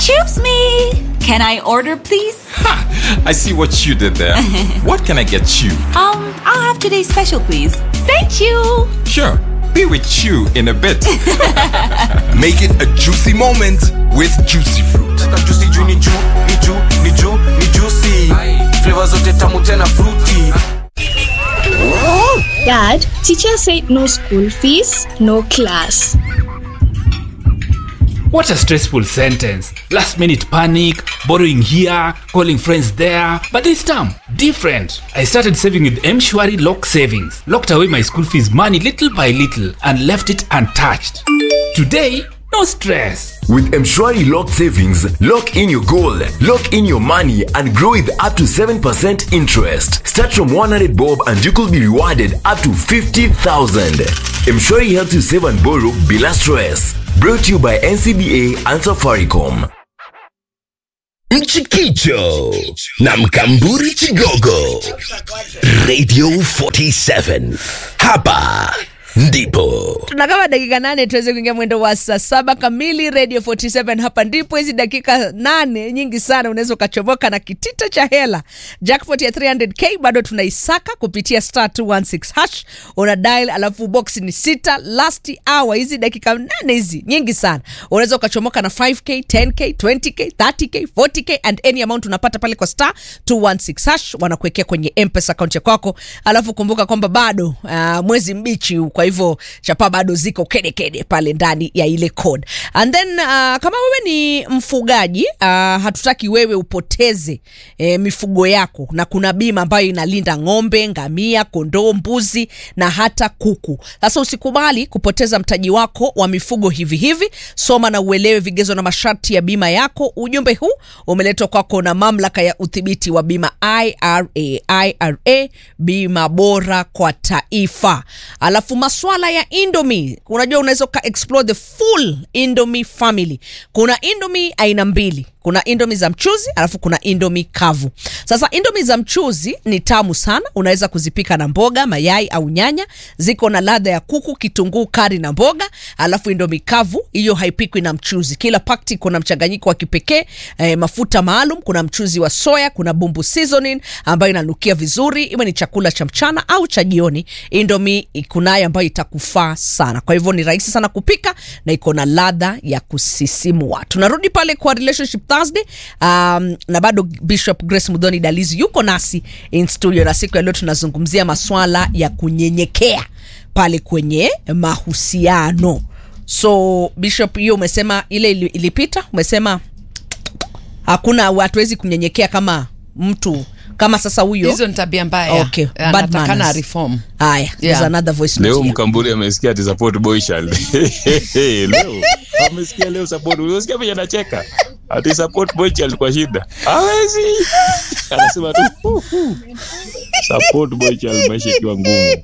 Excuse me. Can I order, please? I see what you did there. what can I get you? Um, I'll have today's special, please. Thank you. Sure, be with you in a bit. Make it a juicy moment with juicy fruit. juicy juu ni juu ni juu ni juu ni juicy flavor zote tamu tena fruity Dad, teacher said no school fees, no class. What a stressful sentence. Last minute panic, borrowing here, calling friends there. But this time, different. I started saving with Mshwari Lock Savings. Locked away my school fees money little by little and left it untouched. Today, no stress. With Mshwari Lock Savings, lock in your goal, lock in your money, and grow with up to 7% interest. Start from 100 bob and you could be rewarded up to 50,000. Mshwari helps you save and borrow bila stress. Brought to you by NCBA and Safaricom. Mchikicho na Mkamburi Chigogo Radio 47 hapa ndipo tuna kama dakika nane tuweze kuingia mwendo wa saa saba kamili radio 47 hapa ndipo hizi dakika nane nyingi sana unaweza ukachomoka na kitita cha hela jackpot ya 300k bado tunaisaka kupitia star 216 hash una dial alafu box ni sita last hour hizi dakika nane hizi nyingi sana unaweza ukachomoka na 5k 10k 20k 30k 40k and any amount unapata pale kwa star 216 hash wanakuwekea kwenye mpesa akaunti ya kwako alafu kumbuka kwamba bado uh, mwezi mbichi huu, kwa hivyo chapa bado ziko kedekede kede pale ndani ya ile code and then uh, kama wewe ni mfugaji uh, hatutaki wewe upoteze eh, mifugo yako na kuna bima ambayo inalinda ng'ombe ngamia kondoo mbuzi na hata kuku sasa usikubali kupoteza mtaji wako wa mifugo hivi hivi soma na uelewe vigezo na masharti ya bima yako ujumbe huu umeletwa kwako na mamlaka ya udhibiti wa bima ira ira bima bora kwa taifa alafu maswala ya indomi unajua unaweza uka explore the full indomi family kuna indomi aina mbili kuna indomi za mchuzi alafu kuna indomi kavu sasa indomi za mchuzi ni tamu sana unaweza kuzipika na mboga mayai au nyanya ziko na ladha ya kuku kitunguu kari na mboga alafu indomi kavu hiyo haipikwi na mchuzi kila pakti kuna mchanganyiko wa kipekee eh, mafuta maalum kuna mchuzi wa soya kuna bumbu seasoning ambayo inanukia vizuri iwe ni chakula cha mchana au cha jioni indomi kunayo ambayo itakufaa sana kwa hivyo ni rahisi sana kupika na iko na ladha ya kusisimua tunarudi pale kwa relationship thursday um, na bado bishop grace mudhoni dalizi yuko nasi in studio na siku ya leo tunazungumzia maswala ya kunyenyekea pale kwenye mahusiano so bishop hiyo umesema ile ili- ilipita umesema hakuna hatuwezi kunyenyekea kama mtu kama sasa huyo hizo ni tabia mbaya Okay, bad anatakana manners. reform haya there's Yeah. another voice note leo here. mkamburi amesikia ati support boy child leo amesikia leo support unasikia vile anacheka ati support boy child kwa shida hawezi anasema tu "Hu, hu." support boy child maisha ikiwa ngumu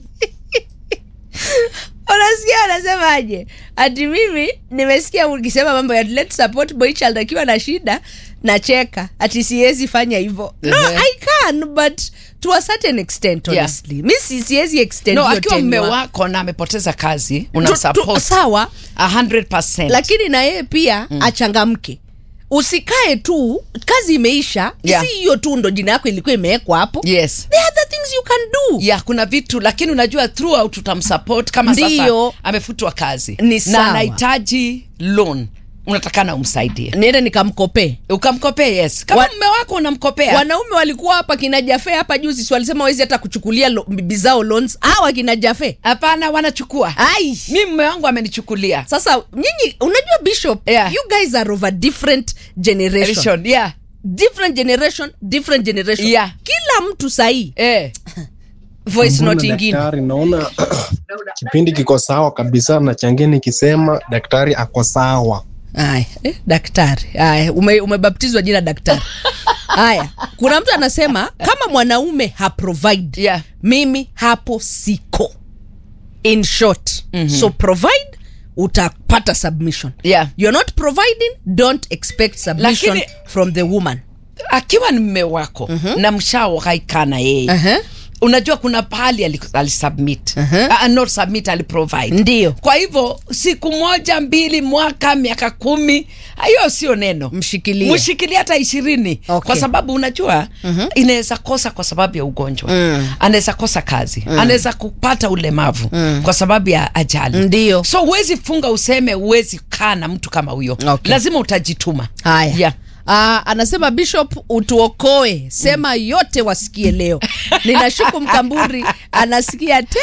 unasikia anasemaje ati mimi nimesikia ukisema mambo ya let's support boy child akiwa na shida nacheka ati siwezi fanya hivyo no Ehe. i can but to a certain extent Yeah. honestly mi si- siwezi extend no hiyo akiwa mme tenure. wako na amepoteza kazi Tu- una tu- support sawa 100% lakini na yeye pia mm. achangamke usikae tu kazi imeisha Yeah. si hiyo tu ndo jina yako ilikuwa imewekwa hapo yes there are other things you can do ya kuna vitu lakini unajua throughout utamsupport kama Ndiyo. sasa amefutwa kazi Ni na sawa. anahitaji loan unatakana umsaidie niende nikamkopee ukamkopea yes kama Wa- mme wako unamkopea wanaume walikuwa hapa kina jafe hapa juzi si walisema wezi hata kuchukulia lo- bibi zao loans hawa kina jafe hapana wanachukua ai mi mme wangu amenichukulia sasa nyinyi unajua bishop Yeah. you guys are of a different generation Vision, yeah. different generation different generation Yeah. kila mtu sahii eh. voice Mbona note ingine daktari naona kipindi kiko sawa kabisa na changie nikisema daktari ako sawa Aya, eh, daktari aya ume, umebaptizwa jina daktari haya kuna mtu anasema kama mwanaume haprovide Yeah. mimi hapo siko in short mm-hmm. so provide utapata submission Yeah. you're not providing don't expect submission Lakini- from the woman akiwa ni mme wako mm-hmm. na mshawaikaika na yeye uh-huh. unajua kuna pahali ali- alisubmit uh-huh. uh, not submit aliprovide Ndio. kwa hivyo siku moja mbili mwaka miaka kumi hiyo sio neno Mshikilie. mshikilie hata ishirini Okay. kwa sababu unajua mm-hmm. inaweza kosa kwa sababu ya ugonjwa Mm. anaweza kosa kazi mm. anaweza kupata ulemavu mm. kwa sababu ya ajali Ndio. so huwezi funga useme huwezi kaa na mtu kama huyo Okay. lazima utajituma haya yeah. Ah, anasema bishop utuokoe sema yote wasikie leo ninashuku mkamburi anasikia te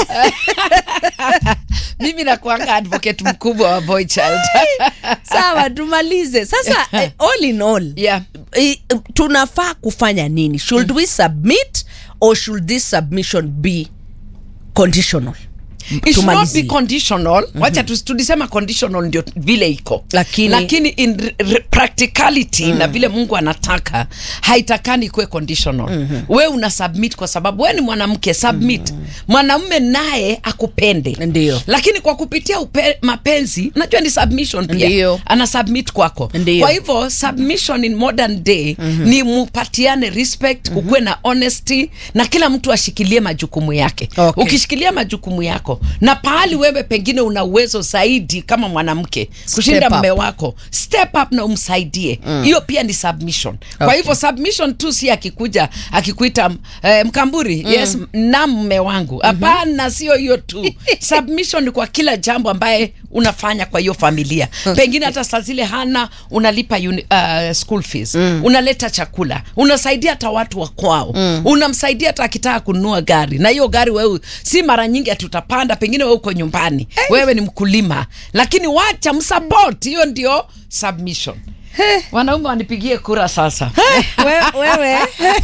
mimi nakuanga advocate mkubwa wa boy child sawa tumalize sasa eh, all in all yeah. eh, tunafaa kufanya nini should we submit or should this submission be conditional It should not Tumalizie. be conditional wacha tu- tulisema conditional ndio vile iko Lakini- lakini in re- re- practicality na vile mungu anataka haitakani kuwe conditional we una submit kwa sababu we ni mwanamke submit mwanamume naye akupende Ndio. lakini kwa kupitia upe, mapenzi najua ni submission pia Ndio. ana submit kwako Ndio. kwa hivyo submission in modern day ni mupatiane respect kukuwe na honesty na kila mtu ashikilie majukumu yake Okay. ukishikilia majukumu yako na pahali wewe pengine una uwezo zaidi kama mwanamke kushinda up. mme wako step up na umsaidie hiyo pia ni submission kwa Okay. hivyo submission tu si akikuja akikuita eh, mkamburi yes na mme wangu hapana sio hiyo tu submission ni kwa kila jambo ambaye unafanya kwa hiyo familia pengine hata saa zile hana unalipa uni, uh, school fees unaleta chakula unasaidia hata watu wa kwao unamsaidia hata akitaka kununua gari na hiyo gari wewe si mara nyingi ati utapanda pengine wewe uko nyumbani wewe ni mkulima lakini wacha msupport hiyo ndio submission wanaume wanipigie kura sasa We- wewe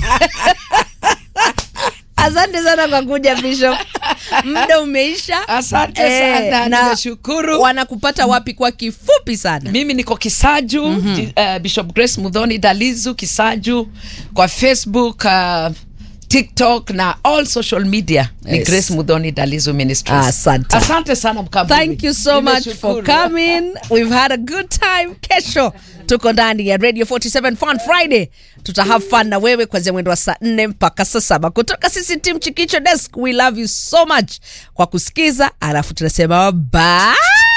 asante sana kwa kuja bishop muda umeisha Asante sana, na nimeshukuru. wanakupata wapi kwa kifupi sana mimi niko kisaju mm-hmm. uh, bishop grace mudhoni dalizu kisaju kwa facebook uh, tiktok na all social media ni Yes. grace mudhoni dalizu ministries Asante. asante sana mkamburi thank you so much for Nimeshukuru. coming we've had a good time kesho tuko ndani ya radio 47 fun friday tuta have fun na wewe kwanzia mwendo wa saa 4 mpaka saa saba kutoka sisi tim chikicho desk we love you so much kwa kusikiza alafu tunasema bye